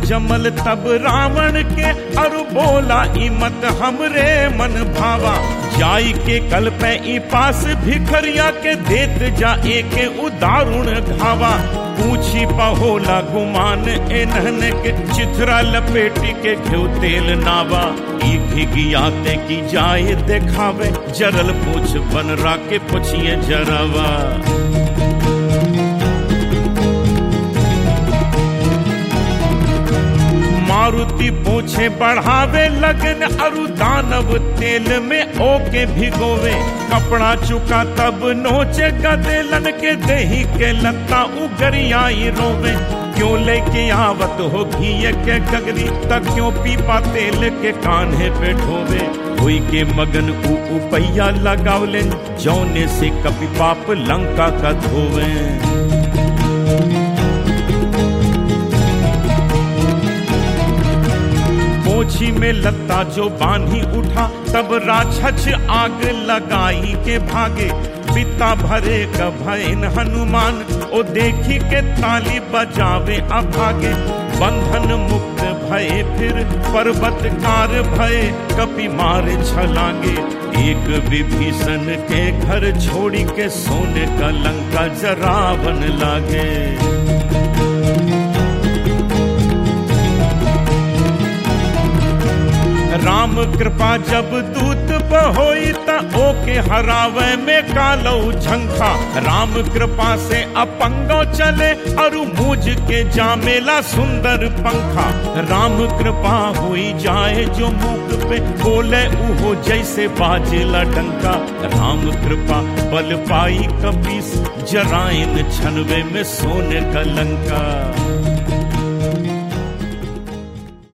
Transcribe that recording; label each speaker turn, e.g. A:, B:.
A: जमल तब रावण के अरु बोला ई मत हमरे मन भावा जाई के कल पे ई पास भिखरिया के देत जा एके उदारुण घावा पूछी पहोला गुमान एनहन के चिथरा लपेटी के घ्यू तेल नावा ई घिघियाते की जाए देखावे जरल पूछ बनरा के पुछिए जरावा मारुति पूछे बढ़ावे लगन अरु दानव तेल में ओके भिगोवे कपड़ा चुका तब नोचे गदेलन के दही के लत्ता उगरियाई रोवे क्यों लेके आवत हो घी के गगरी तक क्यों पीपा तेल के कान्हे पे ढोवे हुई के मगन ऊ उपैया लगावले जौने से कपि पाप लंका का धोवे पोछी में लत्ता जो बांधी उठा तब राक्षस आग लगाई के भागे पिता भरे का भयन हनुमान ओ देखी के ताली बजावे अभागे बंधन मुक्त भय फिर पर्वत कार भय कपि मारे छलांगे एक विभीषण के घर छोड़ी के सोने का लंका जरावन लागे राम कृपा जब दूत बहोई त ओके हरावे में कालो झंखा राम कृपा से अपंगो चले और मुझ के जामेला सुंदर पंखा राम कृपा हुई जाए जो मुख पे बोले उहो जैसे बाजेला डंका राम कृपा बल पाई कपीस जराइन छनवे में सोने का लंका